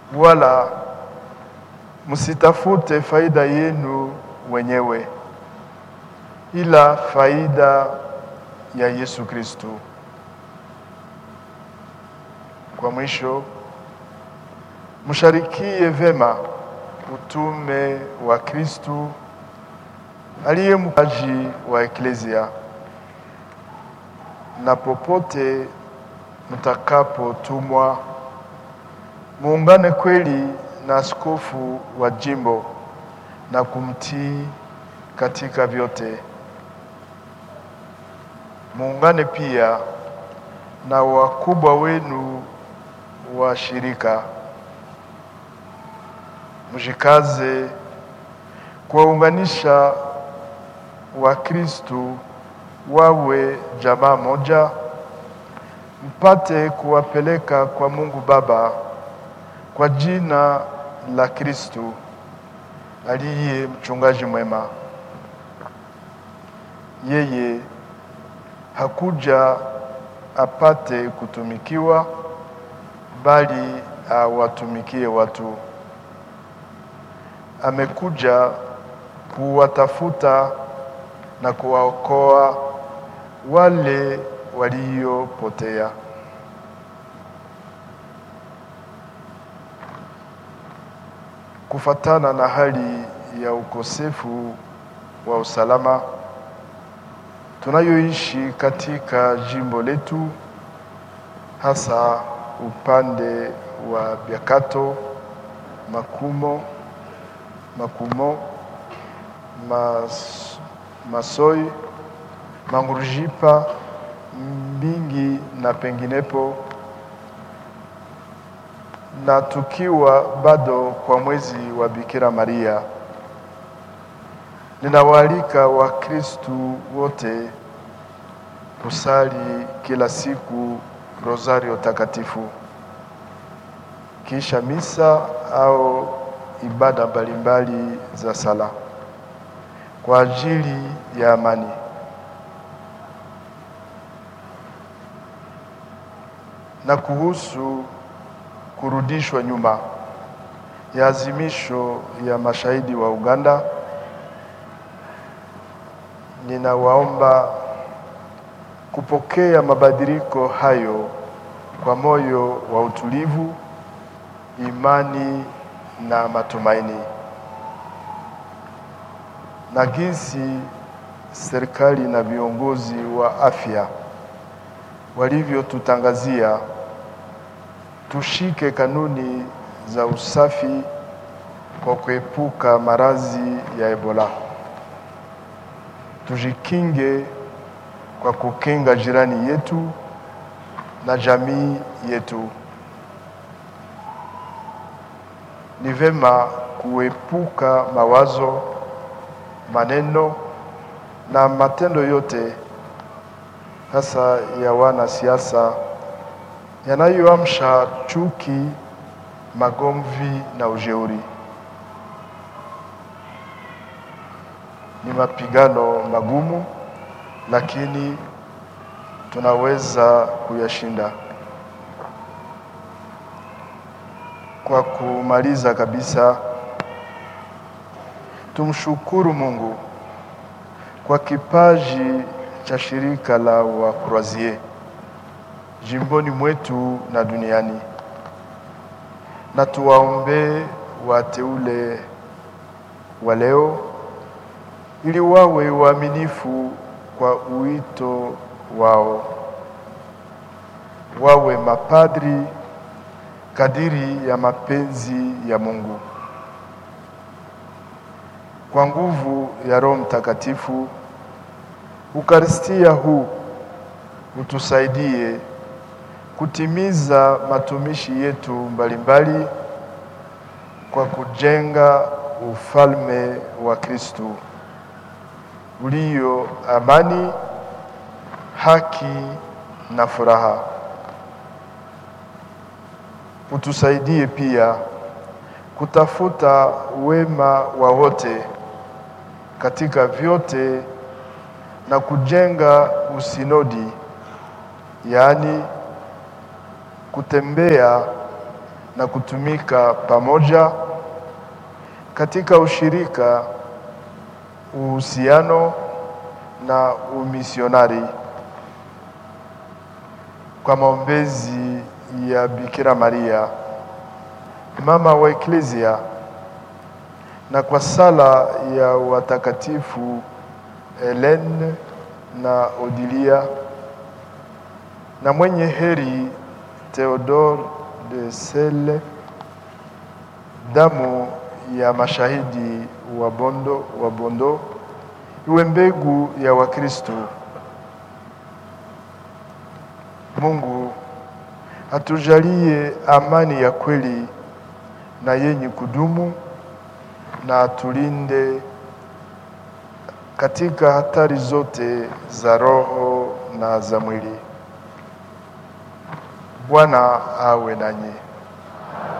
wala msitafute faida yenu wenyewe, ila faida ya Yesu Kristo. Kwa mwisho, msharikie vema utume wa Kristo aliye mpaji wa eklezia, na popote mtakapotumwa muungane kweli na askofu wa jimbo na kumtii katika vyote. Muungane pia na wakubwa wenu wa shirika, mjikaze kuwaunganisha Wakristo wawe jamaa moja, mpate kuwapeleka kwa Mungu Baba kwa jina la Kristo aliye mchungaji mwema. Yeye hakuja apate kutumikiwa, bali awatumikie watu. Amekuja kuwatafuta na kuwaokoa wale waliopotea. Kufatana na hali ya ukosefu wa usalama tunayoishi katika jimbo letu, hasa upande wa Biakato, Makumo, Makumo, Mas, Masoi, Mangurujipa, Mbingi na penginepo, na tukiwa bado kwa mwezi wa Bikira Maria, ninawaalika Wakristu wote kusali kila siku rosario takatifu kisha misa au ibada mbalimbali za sala kwa ajili ya amani. Na kuhusu kurudishwa nyuma ya azimisho ya mashahidi wa Uganda, ninawaomba kupokea mabadiliko hayo kwa moyo wa utulivu, imani na matumaini. Na jinsi serikali na viongozi wa afya walivyotutangazia, tushike kanuni za usafi kwa kuepuka maradhi ya Ebola. Tujikinge kwa kukinga jirani yetu na jamii yetu. Ni vema kuepuka mawazo, maneno na matendo yote hasa ya wanasiasa yanayoamsha chuki, magomvi na ujeuri. Ni mapigano magumu, lakini tunaweza kuyashinda. Kwa kumaliza kabisa, tumshukuru Mungu kwa kipaji cha shirika la Wakroazie jimboni mwetu na duniani, na tuwaombee wateule wa leo ili wawe waaminifu kwa uito wao, wawe mapadri kadiri ya mapenzi ya Mungu. Kwa nguvu ya Roho Mtakatifu, Ukaristia huu utusaidie kutimiza matumishi yetu mbalimbali kwa kujenga ufalme wa Kristo ulio amani, haki na furaha. Utusaidie pia kutafuta wema wa wote katika vyote na kujenga usinodi, yaani kutembea na kutumika pamoja katika ushirika, uhusiano na umisionari kwa maombezi ya Bikira Maria mama wa Eklesia na kwa sala ya watakatifu Helene na Odilia na mwenye heri Theodore de Sele, damu ya mashahidi wa Bondo, wa Bondo iwe mbegu ya Wakristo. Mungu atujalie amani ya kweli na yenye kudumu na atulinde katika hatari zote za roho na za mwili. Bwana awe nanyi.